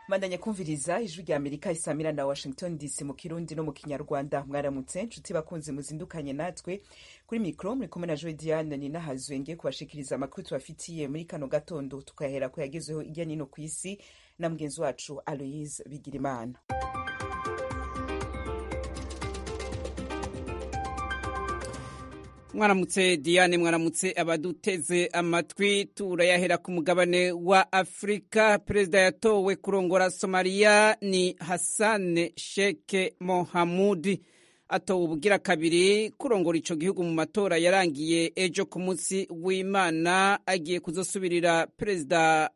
mandanya kumviriza ijwi rya amerika isamira na washington dc mu kirundi no mu kinyarwanda mwaramutse nshuti bakunzi muzindukanye natwe kuri mikro muri kumwe na joy diane ninahazwe ngiye kubashikiriza amakuru tubafitiye muri kano gatondo tukahera ko yagezeho irya nino ku isi na mugenzi wacu aloise bigirimana mwaramutse diane mwaramutse abaduteze amatwi turayahera ku mugabane wa afurika perezida yatowe kurongora somaliya ni hassan sheke mohamudi atowe ubugira kabiri kurongora ico gihugu mu matora yarangiye ejo ku munsi w'imana agiye kuzosubirira perezida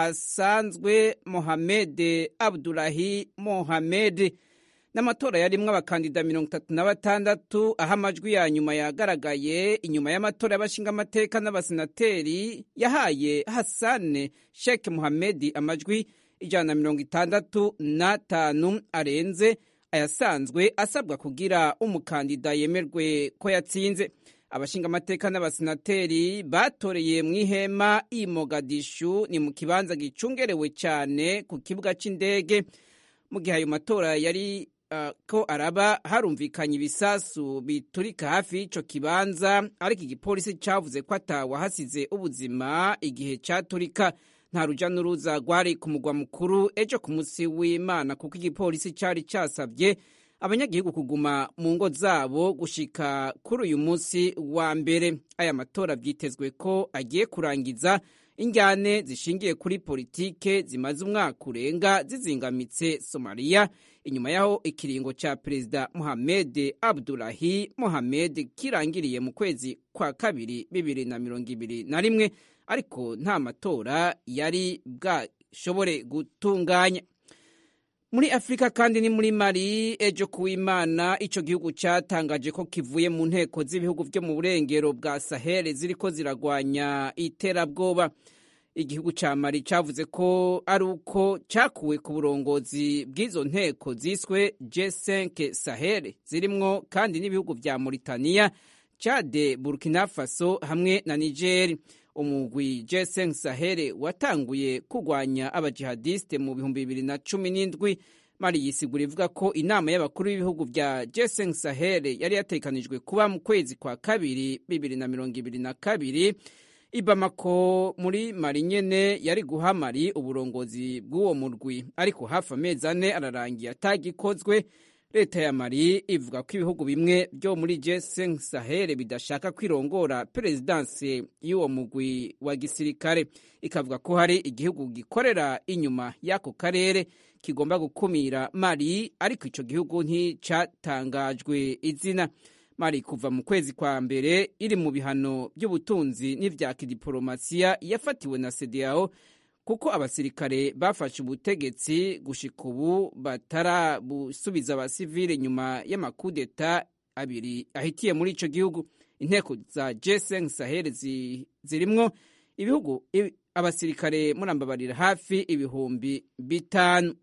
ahasanzwe mohamed abdulahi mohamed n'amatora yarimwo abakandida mirongo itatu na batandatu aho amajwi ya nyuma yagaragaye inyuma y'amatora y'abashingamateka n'abasenateri yahaye hasane sheke muhamedi amajwi ijana na mirongo itandatu n'atanu arenze ayasanzwe asabwa kugira umukandida yemerwe ko yatsinze abashingamateka n'abasenateri batoreye mu ihema i mogadishu ni mu kibanza gicungerewe cyane ku kibuga cy'indege mu gihe ayo matora yari ko araba harumvikanye ibisasu biturika hafi y'ico kibanza ariko igipolisi cavuze ko atawahasize ubuzima igihe caturika nta ruja n'uruza rwari ku mugwa mukuru ejo ku munsi w'imana kuko igipolisi cari casavye abanyagihugu kuguma mu ngo zabo gushika kuri uyu munsi wa mbere aya matora vyitezwe ko agiye kurangiza injyane zishingiye kuri politike zimaze umwaka urenga zizingamitse somaliya inyuma yaho ikiringo ca perezida Mohamed Abdullahi Mohamed kirangiriye mu kwezi kwa kabiri bibiri na mirongo ibiri na rimwe ariko nta matora yari bwashobore gutunganya muri afurika kandi ni muri mali ejo kuwimana ico gihugu catangaje ko kivuye mu nteko z'ibihugu vyo mu burengero bwa sahel ziriko ziragwanya iterabwoba igihugu ca mali cavuze ko ari uko cakuwe ku burongozi bw'izo nteko ziswe G5 Sahel zirimwo kandi n'ibihugu vya Mauritania, Chad, Burkina Faso hamwe na Niger. Umugwi G5 Sahel watanguye kugwanya abajihadiste mu bihumbi bibiri na cumi n'indwi. Mali yisigura ivuga ko inama y'abakuru b'ibihugu vya G5 Sahel yari yatekanijwe kuba mu kwezi kwa kabiri bibiri na mirongo ibiri na kabiri ibamako muri mari nyene yari guha mari uburongozi bw'uwo murwi ariko hafi amezi ane ararangiye atagikozwe leta ya mari ivuga ko ibihugu bimwe byo muri G5 Sahel bidashaka kwirongora perezidansi y'uwo mugwi wa gisirikare ikavuga ko hari igihugu gikorera inyuma y'ako karere kigomba gukumira mari ariko ico gihugu nticatangajwe izina mari kuva mu kwezi kwa mbere iri mu bihano by'ubutunzi n'ivya kidiplomasiya yafatiwe na CEDEAO kuko abasirikare bafashe ubutegetsi gushika ubu batarabusubiza abasivile nyuma y'amakudeta abiri ahitiye muri ico gihugu inteko za G5 Sahel zirimwo ibihugu abasirikare murambabarira hafi ibihumbi bitanu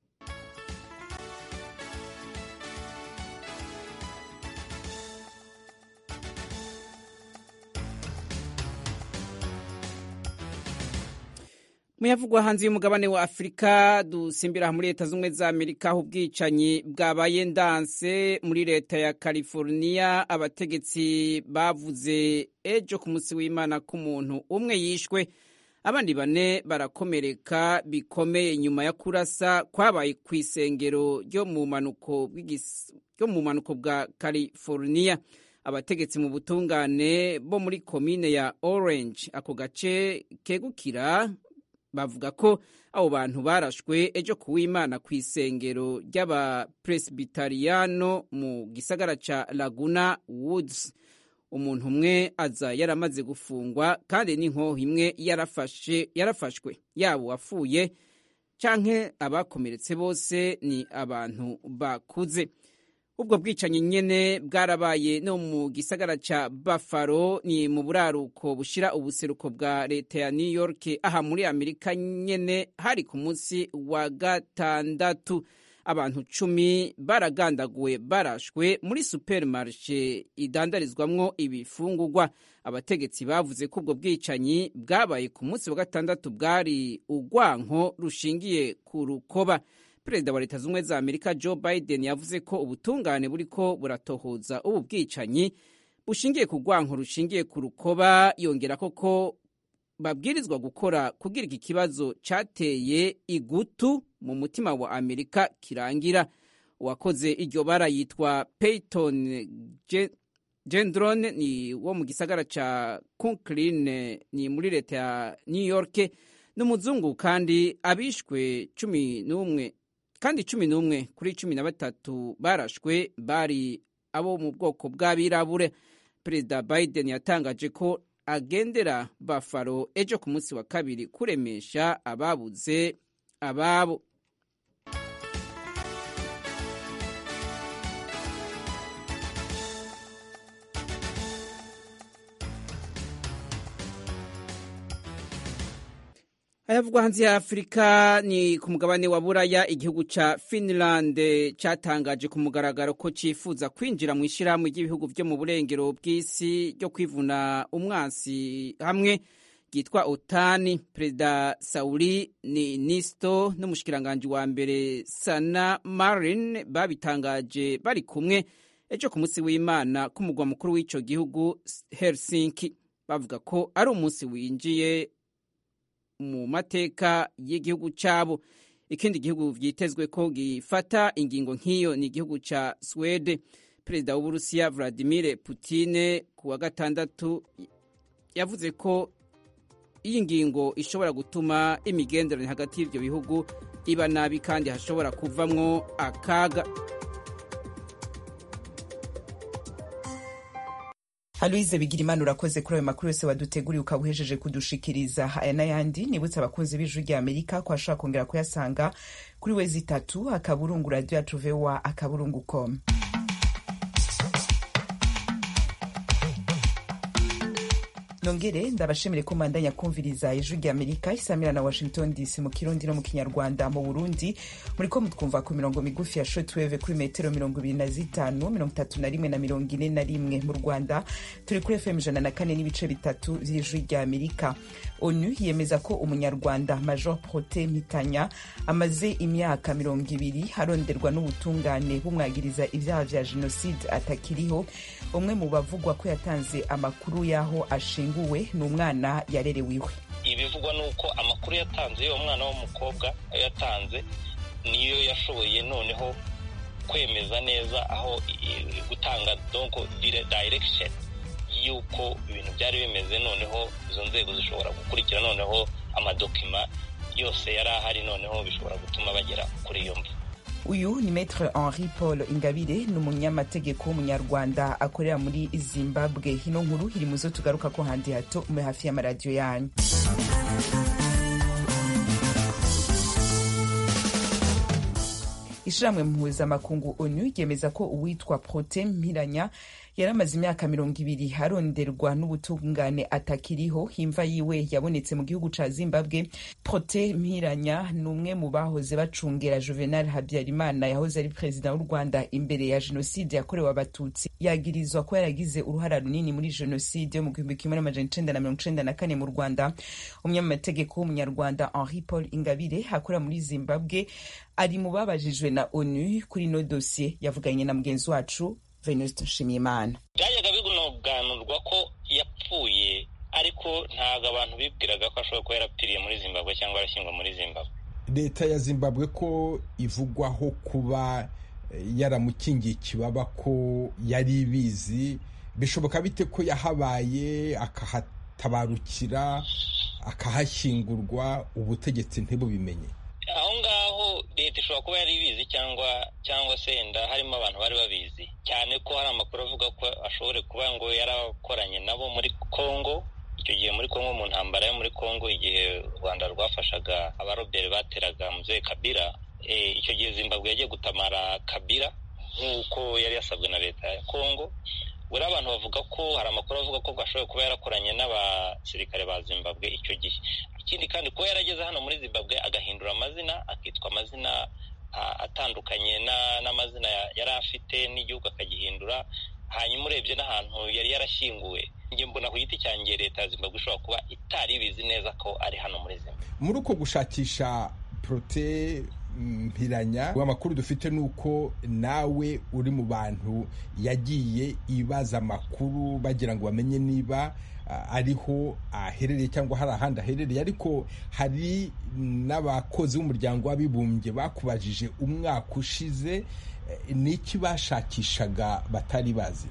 muyavugwa hanze y'umugabane wa afurika dusimbira muri leta z'ubumwe za amerika aho ubwicanyi bwabaye ndanse muri leta ya california abategetsi bavuze ejo ku munsi w'imana ko umuntu umwe yishwe abandi bane barakomereka bikomeye nyuma ya kurasa kwabaye ku isengero ryo mu bumanuko bwa california abategetsi mu butungane bo muri komine ya orange ako gace kegukira bavuga ko abo bantu barashwe ejo kuwimana ku isengero ry'abapresbitariyano mu gisagara ca laguna woods umuntu umwe aza yaramaze gufungwa kandi n'inkoho imwe yarafashe yarafashwe yaba uwapfuye canke abakomeretse bose ni abantu bakuze ubwo bwicanyi nyene bwarabaye no mu gisagara ca Buffalo ni mu buraruko bushira ubuseruko bwa leta ya New York aha muri Amerika nyene hari ku munsi wa gatandatu abantu cumi baragandaguwe barashwe muri supermarché idandarizwamwo ibifungurwa abategetsi bavuze ko ubwo bwicanyi bwabaye ku munsi wa gatandatu bwari urwanko rushingiye ku rukoba perezida wa leta z'ubumwe za amerika joe biden yavuze ko ubutungane buriko buratohoza ubu bwicanyi bushingiye ku rwanko rushingiye ku rukoba yongera koko babwirizwa gukora kugira iki kibazo cyateye igutu mu mutima wa amerika kirangira uwakoze iryo bara yitwa peyton gendron ni wo mu gisagara ca conklin ni muri leta ya new york n'umuzungu kandi abishwe cumi n'umwe kandi cumi n'umwe kuri cumi na batatu barashwe bari abo mu bwoko bw'abirabure perezida biden yatangaje ko agendera bafaro ejo ku munsi wa kabiri kuremesha ababuze ababo ayavugwa hanze ya afurika ni ku mugabane wa buraya igihugu ca finland catangaje ku mugaragaro ko cifuza kwinjira mu ishirahamwe ry'ibihugu vyo mu burengero bw'isi ryo kwivuna umwansi hamwe ryitwa otani perezida sauli nisto n'umushikiranganji wa mbere sana marin babitangaje bari kumwe ejo ku munsi w'imana k'umugwa mukuru w'ico gihugu helsinki bavuga ko ari umunsi winjiye mu mateka y'igihugu cyabo ikindi gihugu vyitezwe ko gifata ingingo nk'iyo ni igihugu ca swede perezida w'uburusiya vladimir putine ku wa gatandatu yavuze ko iyi ngingo ishobora gutuma imigenderanire hagati y'ivyo bihugu iba nabi kandi hashobora kuvamwo akaga Aloise Bigirimana urakoze kuri ayo makuru yose waduteguriye ukaba uhejeje kudushikiriza aya n'ayandi nibutse abakunzi b'ijwi rya Amerika ko ashobora kongera kuyasanga kuri wezi itatu akaburungu radio yacu voa akaburungu com nongere ndabashimire ko mandanya kumviriza ijwi rya amerika isamira na washington dc mu kirundi no mu kinyarwanda mu burundi muri ko mutwumva ku mirongo migufi ya shotweve kuri metero mirongo ibiri na zitanu mirongo itatu na rimwe na mirongo ine na rimwe mu rwanda turi kuri fm ijana na kane n'ibice bitatu vy'ijwi rya amerika onu yemeza ko umunyarwanda major prote mpitanya amaze imyaka mirongo ibiri aronderwa n'ubutungane bumwagiriza ivyaha vya jenoside atakiriho umwe mu bavugwa ko yatanze amakuru y'aho ashinguwe ni umwana yarerewe iwe ibivugwa ni uko amakuru yatanze y'uwo mwana w'umukobwa yatanze niyo yashoboye noneho kwemeza neza aho gutanga donko direction y'uko ibintu byari bimeze noneho izo nzego zishobora gukurikira noneho amadokima yose yari ahari noneho bishobora gutuma bagera kuri iyo mvu uyu ni maître henri paul ingabire ni umunyamategeko w'umunyarwanda akorera muri zimbabwe ino nkuru iri muzo tugaruka ko handi hato muri hafi y'amaradiyo yanyu ishirahamwe mpuzamakungu onu ryemeza ko uwitwa prote mpiranya yari amaze imyaka mirongo ibiri aronderwa n'ubutungane atakiriho imva yiwe yabonetse mu gihugu ca zimbabwe prote mpiranya ni umwe mu bahoze bacungera juvenal habyarimana yahoze ari perezida w'u rwanda imbere ya jenoside yakorewe abatutsi yagirizwa ko yaragize uruhara runini muri jenoside yo mu gihumbi kimwe n'amajana icenda na mirongo icenda na kane mu rwanda umunyamategeko w'umunyarwanda henri paul ingabire akorera muri zimbabwe ari mu babajijwe na onu kuri ino dosiye yavuganye na mugenzi wacu venuste nshimiyimana byajyaga binoganurwa ko yapfuye ariko ntabwo abantu bibwiraga ko ashobora kuba yarapfiriye muri zimbabwe cyangwa arashyingwa muri zimbabwe leta ya zimbabwe ko ivugwaho kuba yaramukingiye ikibaba ko yari ibizi bishoboka bite ko yahabaye akahatabarukira akahashyingurwa ubutegetsi ntibubimenye aho ngaho leta ishobora kuba yari ibizi cyangwa cyangwa se wenda harimo abantu bari babizi cyane ko hari amakuru avuga ko ashobora kuba ngo yarakoranye nabo muri congo icyo gihe muri congo mu ntambara yo muri congo igihe u rwanda rwafashaga abaroberi bateraga muzehe kabira icyo gihe zimbabwe yagiye gutamara kabira nk'uko yari yasabwe na leta ya congo buri abantu bavuga ko hari amakuru avuga ko ashobora kuba yarakoranye n'abasirikare ba zimbabwe icyo gihe ikindi kandi kuba yarageze hano muri zimbabwe agahindura amazina akitwa amazina atandukanye n'amazina yari afite n'igihugu akagihindura hanyuma urebye n'ahantu yari yarashyinguwe njye mbona ku giti cyanjye leta ya zimbabwe ishobora kuba itari ibizi neza ko ari hano muri zimbabwe muri uko gushakisha porote mpiranya amakuru dufite ni uko nawe uri mu bantu yagiye ibaza amakuru bagira ngo bamenye niba ariho aherereye cyangwa hari ahandi aherereye ariko hari n'abakozi b'umuryango w'abibumbye bakubajije umwaka ushize n'iki bashakishaga batari bazi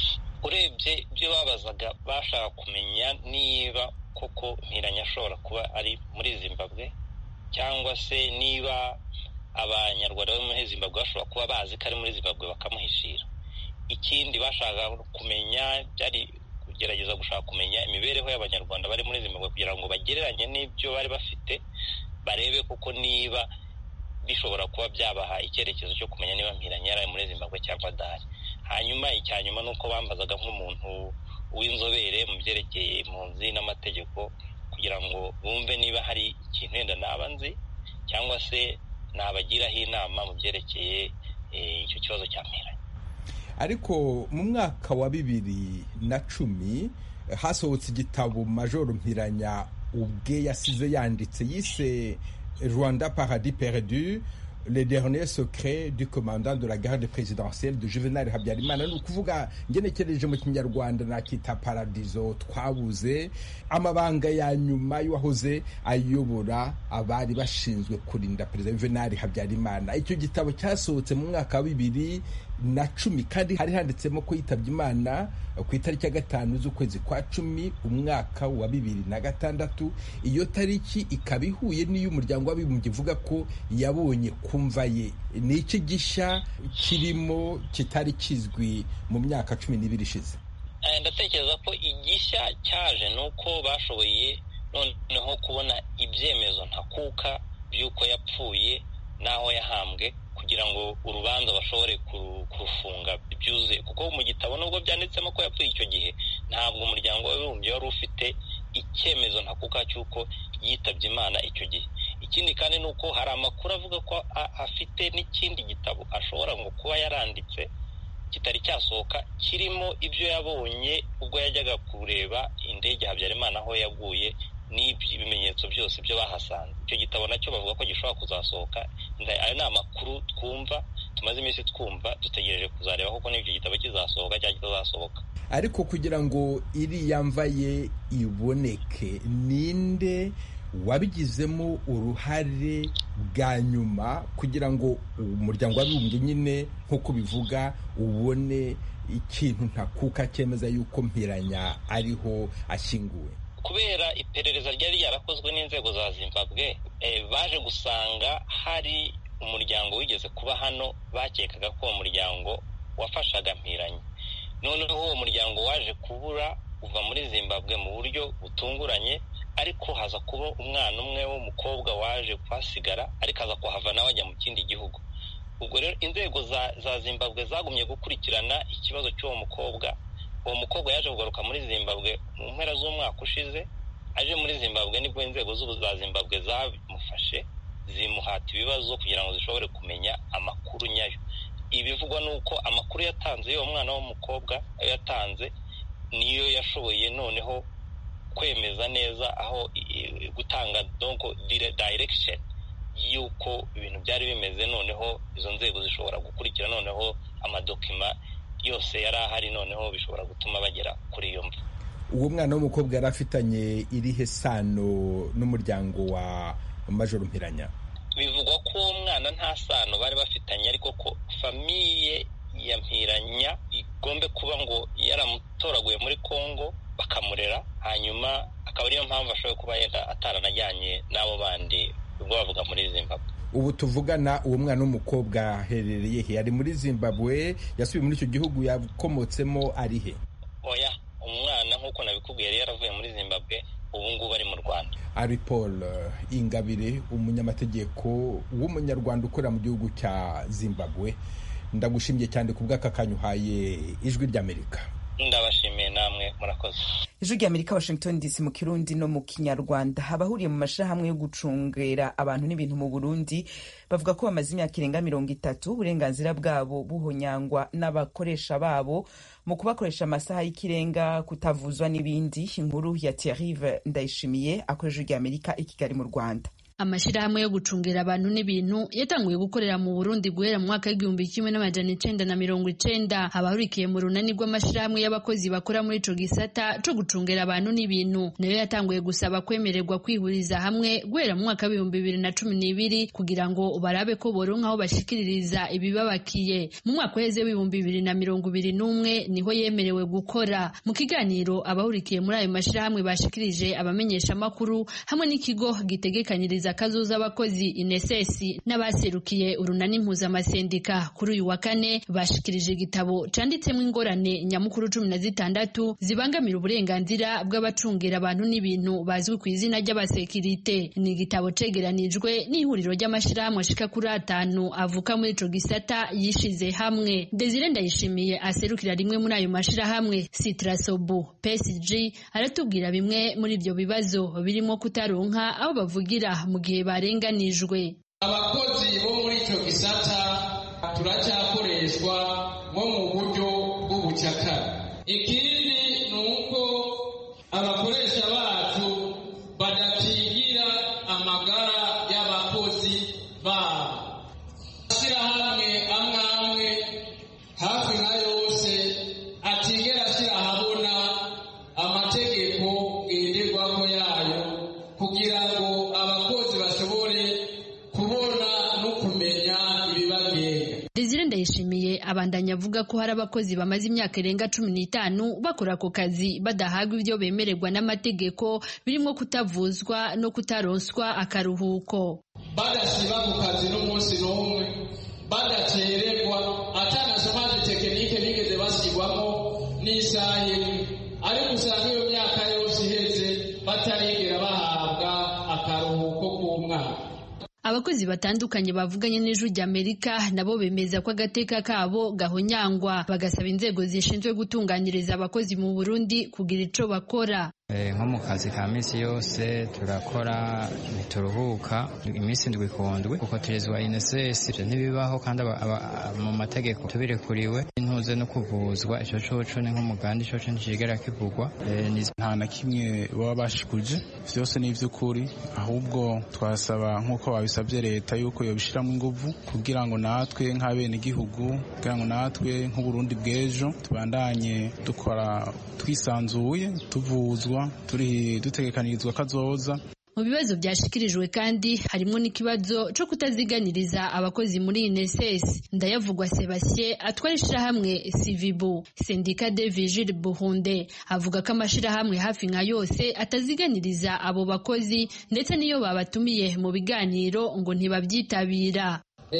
urebye ibyo babazaga bashaka kumenya niba koko mpiranya ashobora kuba ari muri zimbabwe cyangwa se niba abanyarwanda bo muri zimbabwe bashobora kuba bazi ko ari muri zimbabwe bakamuhishira ikindi bashaka kumenya byari kugerageza gushaka kumenya imibereho y'abanyarwanda bari muri zimbabwe kugira ngo bagereranye n'ibyo bari bafite barebe koko niba bishobora kuba byabaha icyerekezo cyo kumenya niba mpiranya yari muri zimbabwe cyangwa adahari hanyuma icya nyuma ni uko bambazaga nk'umuntu w'inzobere mu byerekeye impunzi n'amategeko kugira ngo bumve niba hari ikintu wenda naba nzi cyangwa se nabagiraho inama mu byerekeye icyo kibazo cya mpiranya ariko mu mwaka wa bibiri na cumi hasohotse igitabo majoro mpiranya ubwe yasize yanditse yise rwanda paradis perdu le dernier secret du commandant de la garde présidentielle de juvenal habyarimana ni ukuvuga ngenekereje mu kinyarwanda nakita paradizo twabuze amabanga ya nyuma y'uwahoze ayobora abari bashinzwe kurinda perezida juvenal habyarimana icyo gitabo cyasohotse mu mwaka wa bibiri na cumi kandi hari handitsemo ko yitabye imana ku itariki ya gatanu z'ukwezi kwa cumi umwaka wa bibiri na gatandatu iyo tariki ikaba ihuye n'iy'umuryango w'abibumbye ivuga ko yabonye kumva ye ni iki gishya kirimo kitari kizwi mu myaka cumi n'ibiri ishize ndatekereza ko igishya cyaje ni uko bashoboye noneho kubona ibyemezo ntakuka by'uko yapfuye n'aho yahambwe kugira ngo urubanza bashobore kurufunga byuzuye kuko mu gitabo nubwo byanditsemo ko yapfuye icyo gihe ntabwo umuryango w'abibumbye wari ufite icyemezo ntakuka cy'uko yitabye imana icyo gihe ikindi kandi ni uko hari amakuru avuga ko afite n'ikindi gitabo ashobora ngo kuba yaranditse kitari cyasohoka kirimo ibyo yabonye ubwo yajyaga kureba indege habyarimana aho yaguye n'ibimenyetso byose byo bahasanze icyo gitabo nacyo bavuga ko gishobora kuzasohoka ayo ni amakuru twumva tumaze iminsi twumva dutegereje kuzareba kuko n'icyo gitabo kizasohoka cyangwa kitazasohoka ariko kugira ngo iriya mva ye iboneke ninde wabigizemo uruhare bwa nyuma kugira ngo umuryango w'abibumbye nyine nk'uko bivuga ubone ikintu ntakuka cyemeza yuko mpiranya ariho ashyinguwe kubera iperereza ryari ryarakozwe n'inzego za zimbabwe baje gusanga hari umuryango wigeze kuba hano bakekaga ko uwo muryango wafashaga mpiranya noneho uwo muryango waje kubura uva muri zimbabwe mu buryo butunguranye ariko haza kuba umwana umwe w'umukobwa waje kuhasigara ariko aza kuhava nawe ajya mu kindi gihugu ubwo rero inzego za zimbabwe zagumye gukurikirana ikibazo cy'uwo mukobwa uwo mukobwa yaje kugaruka muri zimbabwe mu mpera z'umwaka ushize aje muri zimbabwe nibwo inzego za zimbabwe zamufashe zimuhata ibibazo kugira ngo zishobore kumenya amakuru nyayo ibivugwa ni uko amakuru yatanze y'uwo mwana w'umukobwa ayo yatanze niyo yashoboye noneho kwemeza neza aho gutanga donko direction y'uko ibintu byari bimeze noneho izo nzego zishobora gukurikira noneho amadokima yose yari ahari noneho bishobora gutuma bagera kuri iyo mvu uwo mwana w'umukobwa yari afitanye irihe sano n'umuryango wa majoro mpiranya bivugwa ko uwo mwana nta sano bari bafitanye ariko ko famiye ya mpiranya igombe kuba ngo yaramutoraguye muri congo bakamurera hanyuma akaba ariyo mpamvu ashoboye kuba yenda ataranajyanye n'abo bandi ubwo bavuga muri zimbabwe ubu tuvugana uwo mwana w'umukobwa aherereye he ari muri zimbabwe yasubiye muri icyo gihugu yakomotsemo ari he oya umwana nk'uko nabikubwiye yari yaravuye muri zimbabwe ubu ngubu ari mu rwanda ari paul ingabire umunyamategeko w'umunyarwanda ukorera mu gihugu cya zimbabwe ndagushimye cyane ku bw'aka kanya uhaye ijwi ry'amerika ndabashimiye namwe murakoze ijwi rya amerika washington dc mu kirundi no mu kinyarwanda abahuriye mu mashirahamwe yo gucungera abantu n'ibintu mu burundi bavuga ko bamaze imyaka irenga mirongo itatu uburenganzira bwabo buhonyangwa n'abakoresha babo mu kubakoresha amasaha y'ikirenga kutavuzwa n'ibindi inkuru ya thierrive ndayishimiye akoresha ijwi rya amerika i kigali mu rwanda amashirahamwe yo gucungera abantu n'ibintu yatanguye gukorera mu Burundi guhera mu mwaka w'igihumbi kimwe n'amajana icenda na mirongo icenda abahurikiye mu runani rw'amashirahamwe y'abakozi bakora muri ico gisata co gucungera abantu n'ibintu nayo yatanguye gusaba kwemererwa kwihuriza hamwe guhera mu mwaka w'ibihumbi bibiri na cumi n'ibiri kugira ngo barabe ko boronka aho bashikiririza ibibabakiye mu mwaka uheze w'ibihumbi bibiri na mirongo ibiri n'umwe niho yemerewe gukora mu kiganiro abahurikiye muri ayo mashirahamwe bashikirije abamenyeshamakuru hamwe n'ikigo gitegekanyiriza akazuza abakozi inesesi n'abaserukiye urunani mpuzamasendika kuri uyu wa kane bashikirije igitabo canditsemo ingorane nyamukuru cumi na zitandatu zibangamira uburenganzira bw'abacungira abantu n'ibintu bazwi ku izina ry'abasekirite ni igitabo cegeranijwe n'ihuriro ry'amashirahamwe ashika kuri atanu avuka muri ico gisata yishize hamwe desire ndayishimiye aserukira rimwe muri ayo mashirahamwe sitrasobu psg aratubwira bimwe muri ivyo bibazo birimo kutaronka aho bavugira mu gihe barenganijwe abakozi bo muri icyo gisata turacyakoreshwa nko mu buryo bw'ubucakara ikindi ni uko abakoresha bacu badakingira amagara y'abakozi babo amashyirahamwe amwe amwe hafi nka yose atigera ashyira ahabona amategeko ngenderwaho yayo kugira ngo abakozi bashobore kubona no kumenya ibibagenga Desire Ndayishimiye abandanya avuga ko hari abakozi bamaze imyaka irenga cumi n'itanu bakora ako kazi badahabwa ibyo bemererwa n'amategeko birimo kutavuzwa no kutaronswa akaruhuko badasiba ku kazi n'umunsi n'umwe badacererwa atanasomanje tekinike bigeze bashyirwamo n'isaha imwe ariko usanga iyo myaka yose iheze batarigera bahabwa akaruhuko k'umwaka abakozi batandukanye bavuganye n'ijwi ry'amerika nabo bemeza ko agateka kabo gahonyangwa bagasaba inzego zishinzwe gutunganyiriza abakozi mu burundi kugira ico bakora nko mu kazi ka minsi yose turakora ntituruhuka iminsi ndwi ku ndwi kuko turizwa inesesi ibyo ntibibaho kandi mu mategeko tubirekuriwe intuze no kuvuzwa icyo coco ni nk'umuganda ico ntikigera kivugwa nta na kimwe baba bashikuje vyose ni ivy'ukuri ahubwo twasaba nk'uko babisabye leta yuko yobishiramo inguvu kugira ngo natwe nk'abenegihugu kugira ngo natwe nk'uburundi bw'ejo tubandanye dukora twisanzuye tuvuzwa turi dutegekanirizwa kazoza mu bibazo byashikirijwe kandi harimo n'ikibazo cyo kutaziganiriza abakozi muri INSS ndayavugwa Sebastien atwara ishirahamwe Civibu Sendika de Vigile Buhunde avuga ko amashirahamwe hafi nka yose ataziganiriza abo bakozi ndetse n'iyo babatumiye mu biganiro ngo ntibabyitabira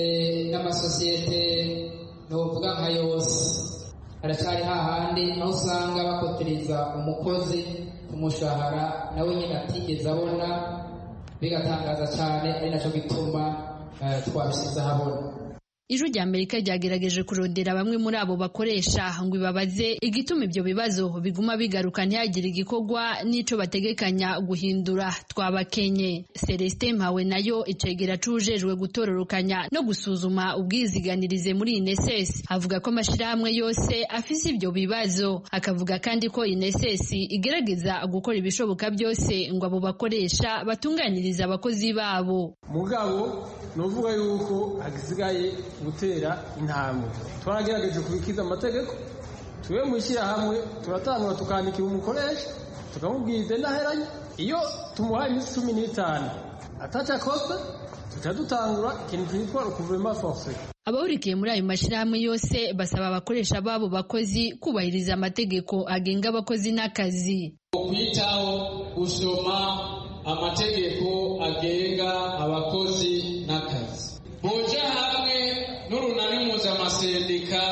n'amasosiyete ntuvuga nka yose haracyari hahandi aho usanga bakotereza umukozi ku mushahara nawe nyine atigeze abona bigatangaza cyane ari nacyo gituma twabishyize ahabona ijwi rya amerika ryagerageje kurondera bamwe muri abo bakoresha ngo ibabaze igituma ibyo bibazo biguma bigaruka ntihagire igikorwa n'ico bategekanya guhindura twabakenye celestin mpawe nayo icegera cujejwe gutororokanya no gusuzuma ubwiziganirize muri ineses avuga ko amashirahamwe yose afise ibyo bibazo akavuga kandi ko ineses igerageza gukora ibishoboka byose ngo abo bakoresha batunganiriza abakozi babo mugabo nuvuga yuko hagisigaye gutera intambwe twaragerageje kubikiza amategeko tuwe mu ishyirahamwe turatangura tukandikira umukoresha tukamubwira idendaheranye iyo tumuhaye iminsi cumi n'itanu ataca akoze tuca dutangura ikintu cyitwa rukuvurema force abahurikiye muri ayo mashyirahamwe yose basaba abakoresha b'abo bakozi kubahiriza amategeko agenga abakozi n'akazi kwitaho gusoma amategeko agenga abakozi n'akazi boja hamwe n'urunani mpuzamasendik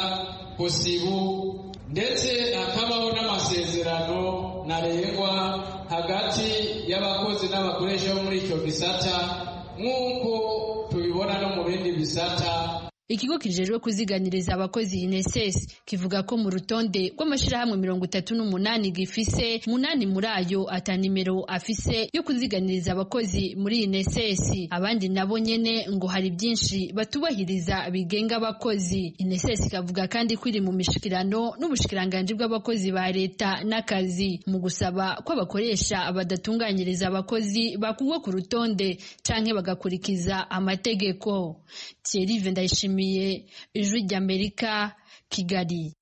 posibu ndetse hakabaho n'amasezerano ntarengwa hagati y'abakozi n'abakoresha bo muri icyo gisata nk'uko tubibona no mu bindi bisata ikigo kijejwe kuziganiriza abakozi INSS kivuga ko mu rutonde rw'amashirahamwe mirongo itatu n'umunani gifise munani muri ayo ata nimero afise yo kuziganiriza abakozi muri INSS abandi nabo nyene ngo hari byinshi batubahiriza bigenga abakozi INSS ikavuga kandi ko iri mu mishikirano n'ubushikiranganji bw'abakozi ba leta n'akazi mu gusaba ko abakoresha badatunganyiriza abakozi bakugwa ku rutonde canke bagakurikiza amategeko Thierry Ndayishimiye ijwi ry'Amerika Kigali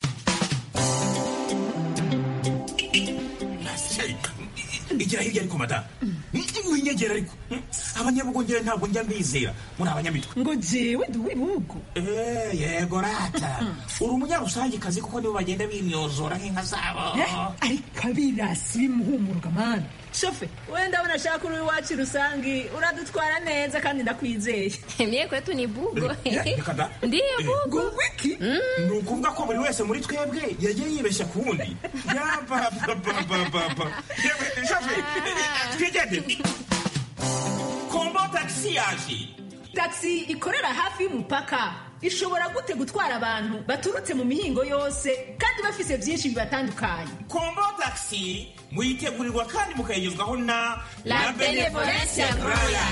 igira hirya ariko mada winyegera ariko abanyabugongera ntabwo njya mbizera muri abanyamitwe ngo jewe ndi uw'ibihugu yego rata uri umunyarusangikazi kuko nibo bagenda bimyozora nk'inka zabo ariko abirasi bimuhumuruka mani shofe we ndabona ashaka uri iwacu rusangi uradutwara neza kandi ndakwizeye mye kwetu ni bugo ndiyo bugo wiki ni ukuvuga ko buri wese muri twebwe yagiye yibeshya ku wundi yabababababa shofe twigende kombo tagisi yaje tagisi ikorera hafi y'umupaka ishobora gute gutwara abantu baturutse mu mihingo yose kandi bafise byinshi bibatandukanye kombo tagisi muyitegurirwa kandi mukayigezwaho na la benevolence royal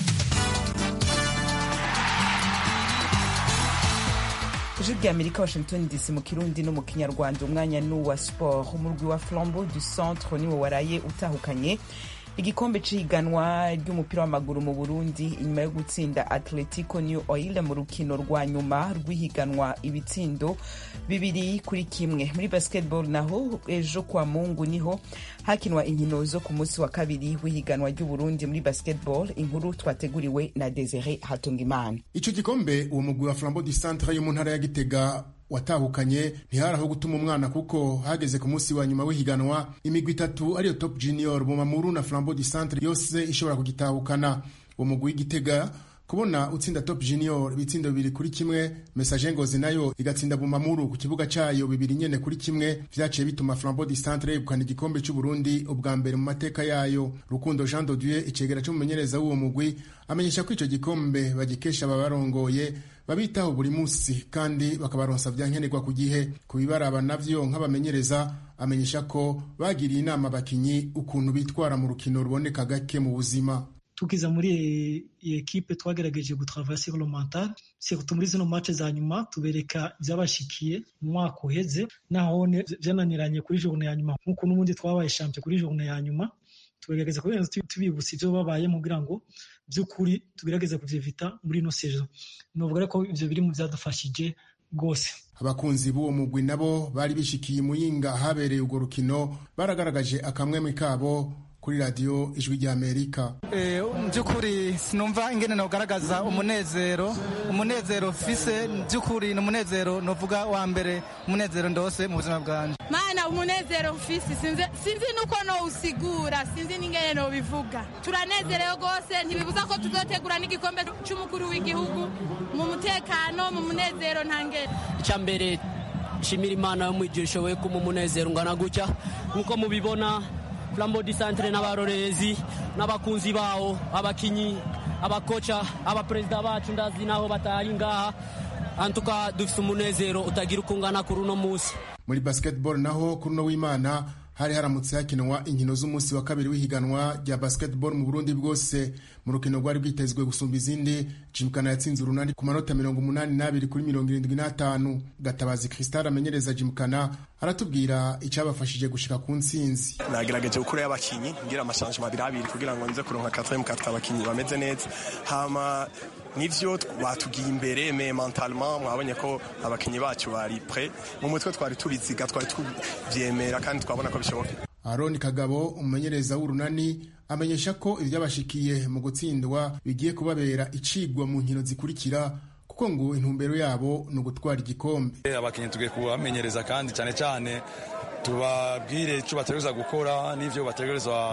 ijwi rya amerika washington dc mu kirundi no mu kinyarwanda umwanya n'uwa sport umurwi wa flambeau du centre niwo waraye utahukanye igikombe c'ihiganwa ry'umupira w'amaguru mu burundi inyuma yo gutsinda atletico new oil mu rukino rwa nyuma rw'ihiganwa ibitsindo bibiri kuri kimwe muri basketball naho ejo kwa mungu niho hakinwa inkino zo ku munsi wa kabiri w'ihiganwa ry'uburundi muri basketball inkuru twateguriwe na desire hatungimana ico gikombe uwo mugwi wa flambeau du centre yo mu ntara ya gitega watahukanye ntihari aho gutuma umwana kuko hageze ku munsi wa nyuma w'ihiganwa imigwi itatu ariyo top junior bumamuru na flambeau du centre yose ishobora kugitahukana uwo mugwi w'igitega kubona utsinda top junior ibitsindo bibiri kuri kimwe message ngozi nayo igatsinda bumamuru ku kibuga cayo bibiri nyene kuri kimwe vyaciye bituma flambeau du centre yegukana igikombe c'uburundi ubwa mbere mu mateka yayo rukundo jean de dieu icegera c'umumenyereza w'uwo mugwi amenyesha ko ico gikombe bagikesha ababarongoye babitaho buri munsi kandi bakabaronsa vyankenerwa ku gihe ku bibaraba navyo nk'abamenyereza amenyesha ko bagiriye inama abakinyi ukuntu bitwara mu rukino ruboneka gake mu buzima tukiza muri iyi ekipe twagerageje gutravaya sur le mental surtout muri zino match za nyuma tubereka ivyabashikiye mu mwaka uheze naho vyananiranye kuri journée ya nyuma nk'uko n'ubundi twabaye champion kuri journée ya nyuma tugerageza kubera tubibutsa ivyo babayemo kugira ngo by'ukuri tugerageze kuvyevita muri ino saison novuga ko ivyo biri mu vyadufashije rwose abakunzi b'uwo mugwi nabo bari bishikiye muyinga habereye urwo rukino baragaragaje akamwemwe kabo kuri radiyo ijwi rya amerika mu by'ukuri sinumva ingene nogaragaza umunezero umunezero fise by'ukuri ni umunezero novuga wa mbere umunezero ndose mu buzima bwanjye mana umunezero mfise sinzi nuko nowusigura sinzi n'ingene nobivuga turanezerewe rwose ntibibuza ko tuzotegura n'igikombe c'umukuru w'igihugu mu mutekano mu munezero ntangere icya mbere nshimira imana yo mwijuru ishoboye kuma umunezero ungana gutya nk'uko mubibona flambo di centre n'abarorerezi n'abakunzi bawo abakinyi abakoca abaperezida bacu ndazi naho batari ngaha antuka dufise umunezero utagira uko ungana kuri uno munsi muri basketball naho kuri uno w'imana hari haramutse hakinwa inkino z'umunsi wa kabiri w'ihiganwa rya basketball mu burundi bwose mu rukino rwari rwitezwe gusumba izindi jimukana yatsinze urunani ku manota mirongo umunani n'abiri kuri mirongo irindwi n'atanu gatabazi kristal amenyereza jimukana aratubwira icyabafashije gushika ku ntsinzi nagerageje gukurayo abakinyi ngira amashanjima abiri abiri kugira ngo nze kuronka katemu katatu abakinyi bameze neza hama nivyo batugiye imbere me mentalement mwabonye ko abakinyi bacu bari pre mu mutwe twari tubiziga twari tuvyemera kandi twabona ko bishoboka aroni kagabo umumenyereza w'urunani amenyesha ko ivyabashikiye mu gutsindwa bigiye kubabera icigwa mu nkino zikurikira kuko ngo intumbero yabo ni ugutwara igikombe abakinyi tugiye kubamenyereza kandi cyane cyane tubabwire icyo bategereza gukora n'ivyo bategereza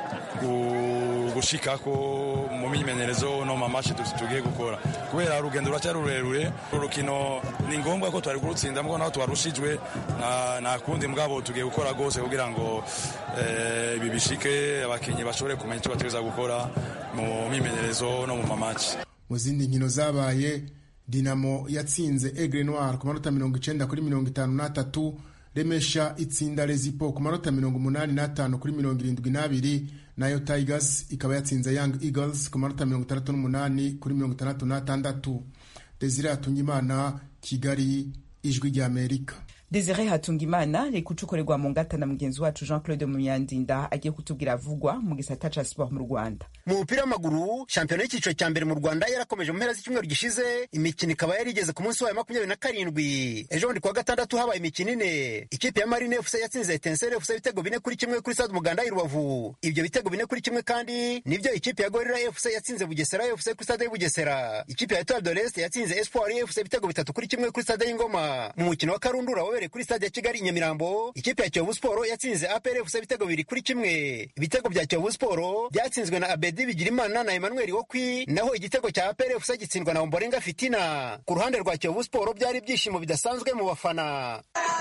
gushikako mu myimenyerezo no mu mamashi tugiye gukora kubera urugendo ruracyari rurerure urukino ni ngombwa ko twari kurutsinda mubwo naho twarushijwe nta kundi mugabo tugiye gukora rwose kugira ngo ibi bishike abakinnyi bashobore kumenya icyo bategereza gukora mu myimenyerezo no mu mamaci mu zindi nkino zabaye dinamo yatsinze egre noir ku manota mirongo icenda kuri mirongo itanu n'atatu remesha itsinda rezipo ku manota mirongo umunani n'atanu kuri mirongo irindwi n'abiri nayo tigers ikaba yatsinze young eagles ku manota mirongo itandatu n'umunani kuri mirongo itandatu n'atandatu desire hatungimana kigali ijwi ry'amerika desire hatungimana reka ucukorerwa mu ngata na mugenzi wacu jean claude munyandinda agiye kutubwira avugwa mu gisata ca siporo mu rwanda mu mupira w'amaguru shampiyona y'icyiciro cya mbere mu rwanda yarakomeje mu mpera z'icyumweru gishize imikino ikaba yari igeze ku munsi wayo makumyabiri na karindwi ejo bundi kuwa gatandatu habaye imikino ine ikipe ya marine fc yatsinze etenseri fc ibitego bine kuri kimwe kuri stade umuganda y'i rubavu ibyo bitego bine kuri kimwe kandi nibyo ikipe ya gorira fc yatsinze bugesera fc kuri stade y'i bugesera ikipe ya etoile de l'est yatsinze espoir fc ibitego bitatu kuri kimwe kuri stade y'ingoma mu mukino wa karundura wabereye kuri stade ya kigali i nyamirambo ikipe ya kiyovu sport yatsinze apr fc ibitego bibiri kuri kimwe ibitego bya kiyovu sport byatsinzwe na abedi bigirimana na emmanuel wokwi naho igitego cya apr fc gitsindwa na omborenga fitina ku ruhande rwa kiyovu sport byari ibyishimo bidasanzwe mu bafana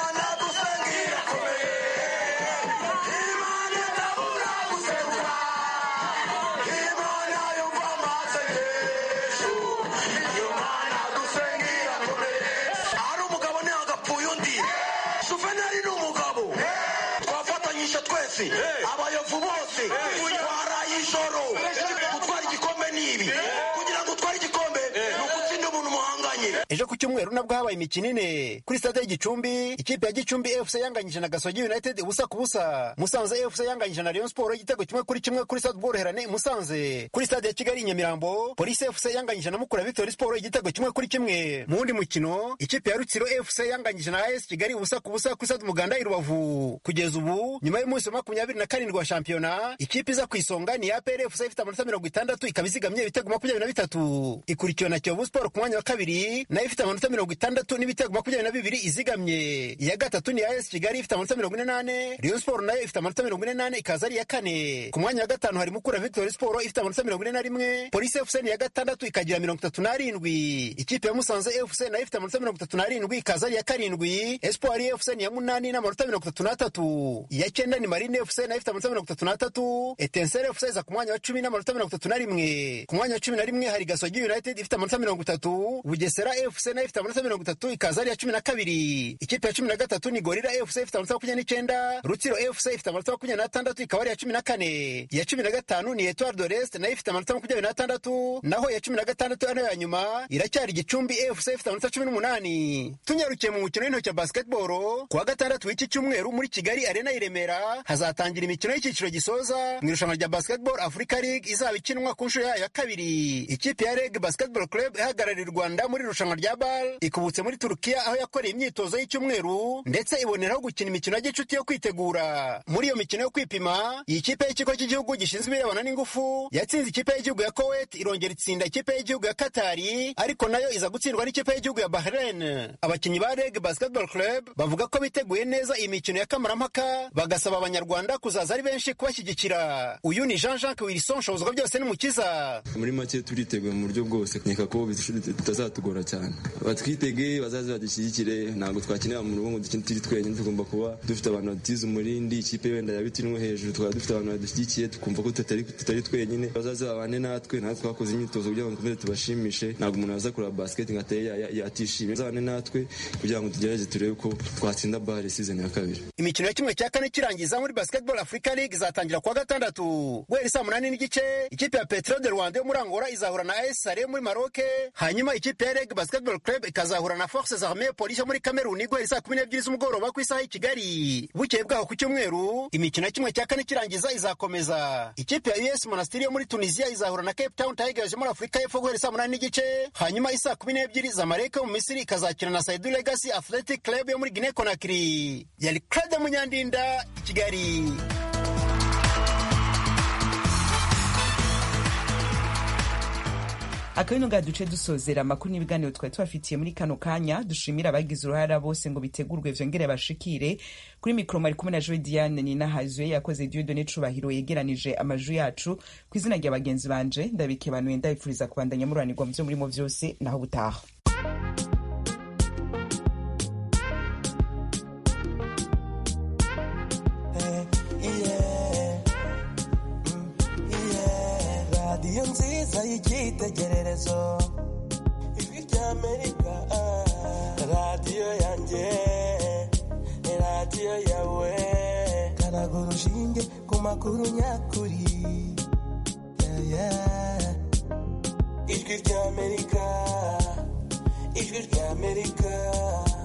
twese abayovu bose twaraye ijoro gutwara igikombe ni ibi kugira ngo utware igikombe ni ugutsinda umuntu muhanganye ejo ku cyumweru nabwo habaye imikino ine kuri stade y'igicumbi ikipe ya gicumbi fc yanganyije na gasogi united ubusa ku busa musanze fc yanganyije na rayon sport igitego kimwe kuri kimwe kuri stade bworoherane musanze kuri stade ya kigali i nyamirambo polisi fc yanganyije na mukura victory sport igitego kimwe kuri kimwe mu wundi mukino ikipe ya rutsiro fc yanganyije na as kigali ubusa ku busa kuri stade umuganda i rubavu kugeza ubu nyuma y'umunsi wa makumyabiri na karindwi wa shampiyona ikipe iza ku isonga ni apr fc ifite amanota mirongo itandatu ikaba izigamye ibitego makumyabiri na bitatu ikurikiwe na kiyovu sport ku mwanya wa kabiri nayo ifite amanota mirongo itandatu n'ibitego makumyabiri na bibiri izigamye iya gatatu ni as kigali ifite amanota mirongo ine n'ane rayon sport nayo ifite amanota mirongo ine n'ane ikaza ari iya kane ku mwanya wa gatanu hari mukura victory sport ifite amanota mirongo ine na rimwe polisi fc ni iya gatandatu ikagira mirongo itatu n'arindwi ikipe ya musanze fc nayo ifite amanota mirongo itatu n'arindwi ikaza ari iya karindwi espoir fc ni iya munani n'amanota mirongo itatu n'atatu iya cyenda ni marine fc nayo ifite amanota mirongo itatu n'atatu etensere fc iza ku mwanya wa cumi n'amanota mirongo itatu na rimwe ku mwanya wa cumi na rimwe hari gasogi united ifite amanota mirongo itatu bugesera fc nayo ifite amanota mirongo itatu ikaza ari iya cumi na kabiri ikipe ya cumi na gatatu ni gorira fc ifite amanota makumyabiri n'icyenda rutsiro fc ifite amanota makumyabiri n'atandatu ikaba ari iya cumi na kane iya cumi na gatanu ni etoile de l'est nayo ifite amanota makumyabiri n'atandatu naho iya cumi na gatandatu ari ya nyuma iracyari gicumbi fc ifite amanota cumi n'umunani tunyarukiye mu mukino w'intoki ya basketball ku wa gatandatu w'iki cyumweru muri kigali arena i remera hazatangira imikino y'icyiciro gisoza mu irushanwa rya basketball africa league izaba ikinwa ku nshuro yayo ya kabiri ikipe ya reg basketball club ihagarariye u rwanda muri irushanwa rya bal ikubutse muri turukiya aho yakoreye imyitozo y'icyumweru ndetse iboneraho gukina imikino ya gicuti yo kwitegura muri iyo mikino yo kwipima iyi kipe y'ikigo cy'igihugu gishinzwe ibirebana n'ingufu yatsinze ikipe y'igihugu ya kowet irongera itsinda ikipe y'igihugu ya katari ariko nayo iza gutsindwa n'ikipe y'igihugu ya bahrain abakinnyi ba reg basketball club bavuga ko biteguye neza iyi mikino ya kamarampaka bagasaba abanyarwanda kuzaza ari benshi kubashyigikira uyu ni jean jacques wilson shobozwa byose n'umukiza muri make turiteguye mu buryo bwose nkeka ko bitazatugora cyane batwitege bazaze badushyigikire ntabwo twakenera mu rugo ngo dukine turi twenyine tugomba kuba dufite abantu batize umurindi ikipe wenda yabitinwe hejuru tukaba dufite abantu badushyigikiye tukumva ko tutari twenyine bazaze babane natwe natwe twakoze imyitozo kugira ngo dukomeze tubashimishe ntabwo umuntu aza kureba basket ngo ateye yatishimye bazabane natwe kugira ngo tugerageze turebe ko twatsinda bare season ya kabiri imikino ya kimwe cya kane kirangiza muri basketball africa league izatangira kuwa gatandatu guhera saa munani n'igice ikipe ya petro de rwanda yo muri angola izahura na as sale muri maroc hanyuma ikipe ya reg basketball club ikazahura na forces armee polisi yo muri kameruni guhera saa kumi n'ebyiri z'umugoroba ku isaha y'i kigali bukeye bwaho ku cyumweru imikino ya kimwe cya kane kirangiza izakomeza ikipe ya us monastiri yo muri tunisia izahura na cape town tigers yo muri afurika y'epfo guhera saa munani n'igice hanyuma isaa kumi n'ebyiri zamalek yo mu misiri ikazakina na saidu legacy athletic club yo muri guinea conakry yari claude munyandinda i kigali akabino nga duce dusozera amakuru n'ibiganiro twari tubafitiye muri kano kanya dushimira abagize uruhara bose ngo bitegurwe vyongere bashikire kuri mikoro mari kumwe na joe diane ninahazwe yakoze diodone cubahiro yegeranije amajwi yacu ku izina rya bagenzi banje ndabikebanuye ndabipfuriza kubandanya mururanirwa mu vyo murimo vyose naho butaha radiyo nziza y'icyitegererezo ijwi ry'amerika yanjye ni radiyo yawe karaga urushinge ku makuru nyakuri Yeah, yeah. ijwi ry'amerika ijwi ry'amerika